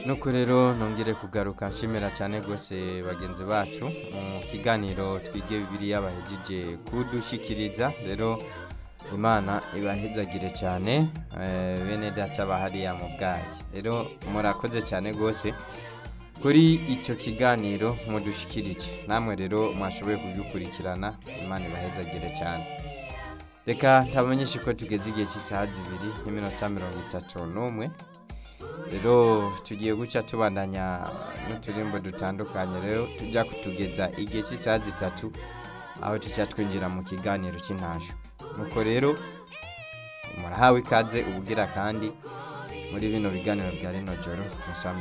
nuko rero nongere kugaruka nshimira cyane rwose bagenzi bacu mu kiganiro twige bibiliya bahejeje kudushikiriza rero imana ibahezagire cyane eh, bene data bahariya mu bwayi rero murakoze cyane rwose kuri icyo kiganiro mudushikirije namwe rero mwashoboye kugikurikirana imana ibahezagire cyane reka ntamenyeshe ko tugeze igihe cy'isaha zibiri n'iminota mirongo itatu n'umwe rero tugiye guca tubandanya n'uturimbo dutandukanye rero tujya kutugeza igihe cy'isaha zitatu aho tujya twinjira mu kiganiro cy'intasho nuko rero murahawe ikaze ubugira kandi muri bino biganiro bya rino joro musamye